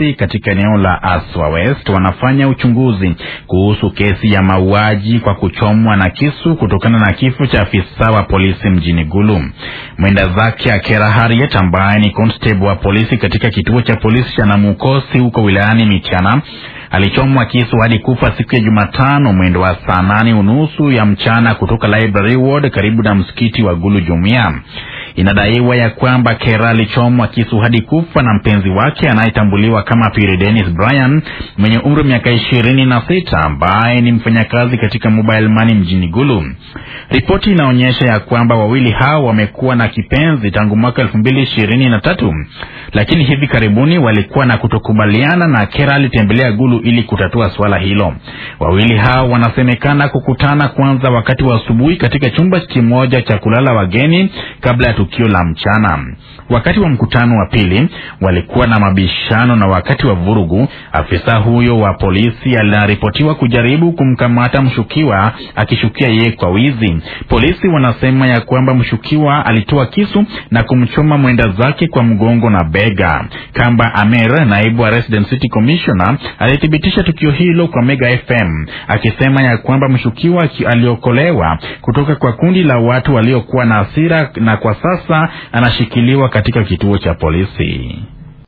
polisi katika eneo la Aswa West wanafanya uchunguzi kuhusu kesi ya mauaji kwa kuchomwa na kisu kutokana na kifo cha afisa wa polisi mjini Gulu. Mwenda zake Akera Harriet ambaye ni constable wa polisi katika kituo cha polisi cha Namukosi huko wilayani Michana alichomwa kisu hadi kufa siku ya Jumatano mwendo wa saa nane unusu ya mchana kutoka Library Ward karibu na msikiti wa Gulu Jumia. Inadaiwa ya kwamba Kera alichomwa kisu hadi kufa na mpenzi wake anayetambuliwa kama Piri Dennis Bryan mwenye umri wa miaka ishirini na sita ambaye ni mfanyakazi katika mobile money mjini Gulu. Ripoti inaonyesha ya kwamba wawili hao wamekuwa na kipenzi tangu mwaka elfu mbili ishirini na tatu lakini hivi karibuni walikuwa na kutokubaliana na Kera alitembelea Gulu ili kutatua suala hilo. Wawili hao wanasemekana kukutana kwanza wakati wa asubuhi katika chumba kimoja cha kulala wageni kabla ya tukio la mchana. Wakati wa mkutano wa pili walikuwa na mabishano, na wakati wa vurugu, afisa huyo wa polisi aliripotiwa kujaribu kumkamata mshukiwa akishukia yeye kwa wizi. Polisi wanasema ya kwamba mshukiwa alitoa kisu na kumchoma mwenda zake kwa mgongo na bega. Kamba Amer, naibu wa Resident City Commissioner, alithibitisha tukio hilo kwa Mega FM akisema ya kwamba mshukiwa aliokolewa kutoka kwa kundi la watu waliokuwa na hasira na kwa sasa anashikiliwa katika kituo cha polisi.